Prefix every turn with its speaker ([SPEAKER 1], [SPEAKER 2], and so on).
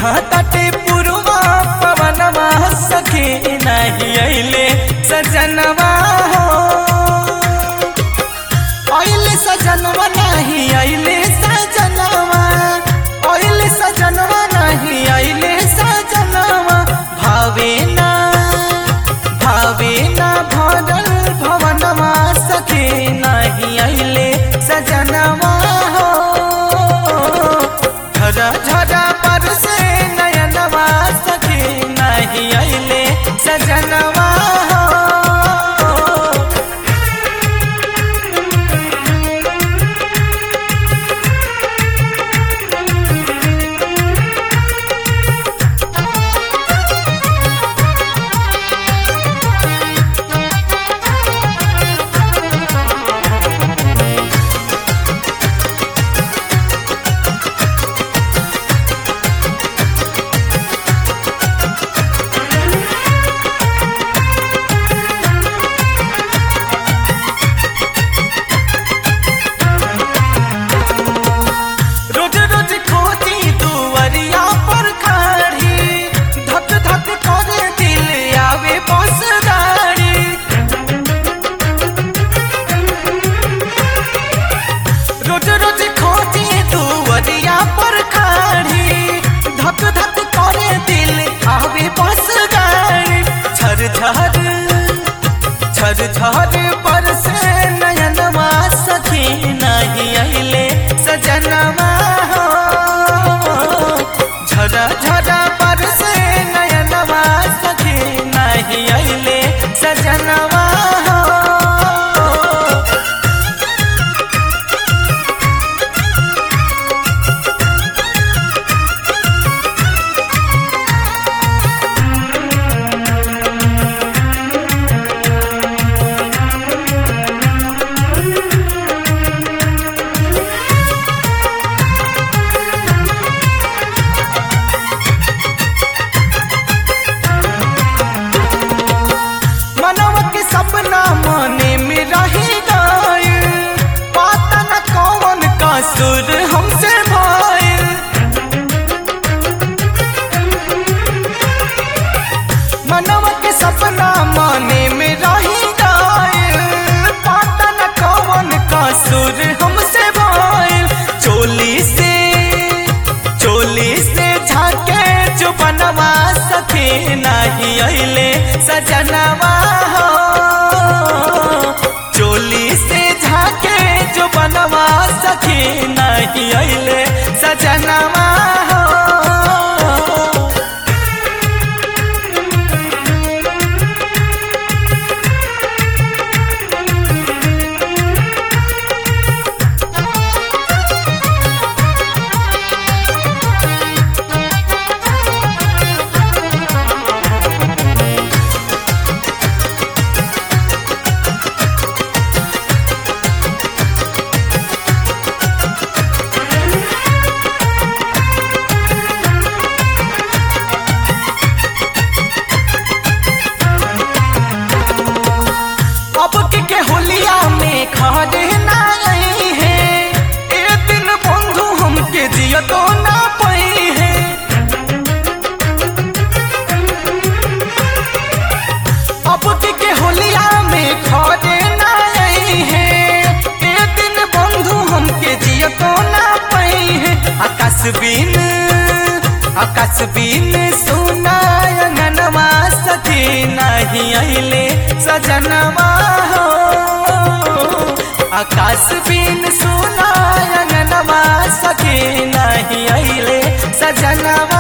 [SPEAKER 1] बहतटे पुरवा पवनवा सखी नहीं अइले सजनवा हो अइले सजनवा नहीं अइले सजनवा अइले सजनवा नहीं अइले सजनवा भावे ना भावे ना भरल भवनवा सखी नहीं अइले सजनवा हो झरा झरा पर से नयनवा सखी नहीं अइले सजनवा हो रोज रोज खोजी दुवरिया पर खड़ी धक धक करे दिल आवे बस गाड़ी रोज रोज खोजी दुवरिया पर खड़ी धक धक करे दिल आवे बस गाड़ी झर झर झर झर पर से नयनवा सखी नहीं अइले सजनवा हो झरा झरा पर से नयनवा सखी नहीं अइले सजनवा हो मनवा के सपना मने में रही गए पता न कौन का सुर हमसे भाई मनवा के सपना मने में रही गए पता न कौन का सुर हमसे भाई चोली से चोली से झाके जो बनवा सके नहीं अइले सजनवा हो चोली से झाके जो बनवा सके नहीं अइले सजनवा हो अब के के होलिया में खड़े ना आई है ए दिन बंधु हमके जियो तो ना पई है अब के के होलिया में खड़े ना आई है ए दिन बंधु हमके जियो तो ना पई है आकाश बिन आकाश बिन सुना अंगनवा सखी नहीं अइले सजनवा हो आकाश बिन सुना अंगनवा सखी नहीं अइले सजनवा